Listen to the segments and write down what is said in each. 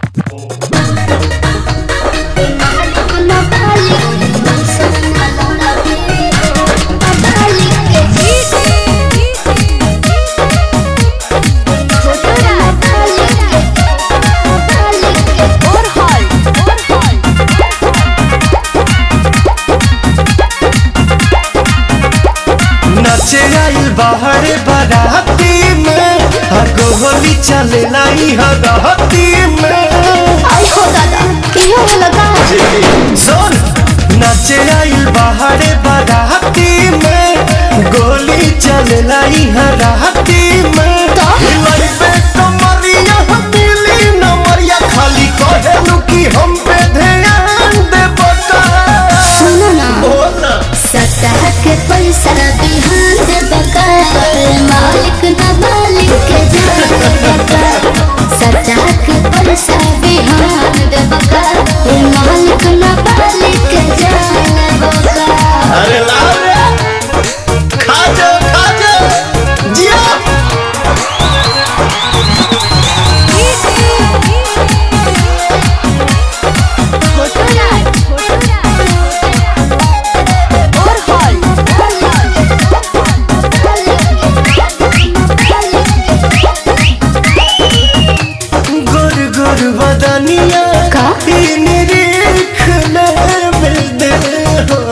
नचे आइल बाहर बाराती में हगो होली चले लाई हगहती में सुन नचे आइल बाहर बाराती में गोली चले लाई हराती में हिलाई पे कमरिया हथेली नमरिया खाली कहेलू कि हम पे ध्यान दे बता बोल ना सतह के पैसा बिहान दे बका मालिक न मालिक के जान बका सतह के पैसा बिहान दे बका मालिक न मालिक के जान बका अरे लाओ रे खा जा खा जा जिया गुर गुर बदनिया का? निरीख मिल दे हो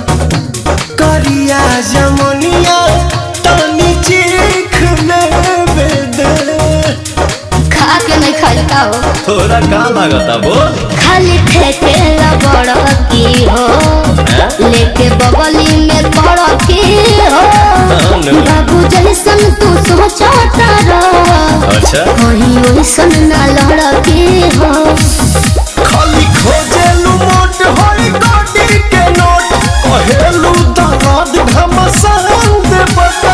करिया जमुनिया तनी चीख मिल दे खा के नहीं खाई का हो थोड़ा का लागता बोल खाली ठेके ला बड़ की हो लेके बगली में पड़ की हो नो। बाबू जैसन तू सोचता रह अच्छा कहीं वैसन ना लड़के हो खाली खोजेलू मोट होई गोटी के नोट कहेलू दामाद घमसान दे बता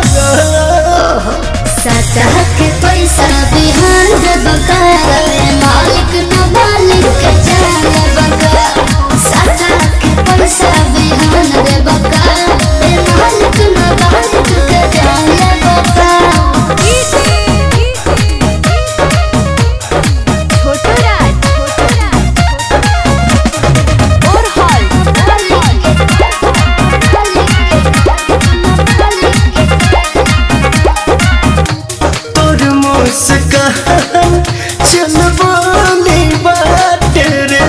सतह के पैसा बिहान दे बका मालिक न मालिक के जान बका सतह के पैसा बिहान दे बका मालिक न मालिक के जान बका तोर मुस्कान चल बोली बात रे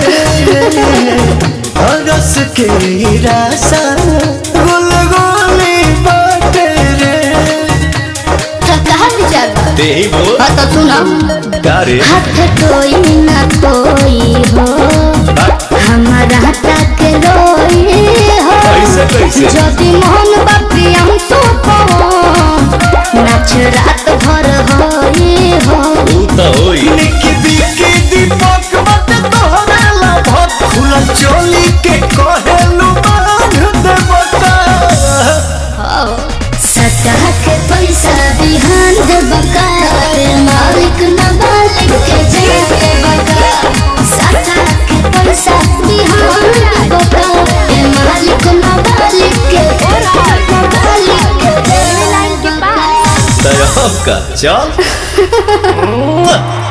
रस के रासा गुल गोली बात रे कहाँ विचार बा? ते बोल हाँ तो सुना गारे हाथ कोई ना कोई हो हमारा तक रोई हो कैसे कैसे যদি মোহন বাপি আমি তো নাচ রাত ভর হই হো तू तो होई निकी बिकी दीपक मत तोहरा लाभत खुलल चोली के कहेलू बांध दे बता सतह के पैसा बिहान दे बका मालिक न मालिक के जाए बका सतह के पैसा बिहान दे बका मालिक न मालिक के मालिक के तरफ का चल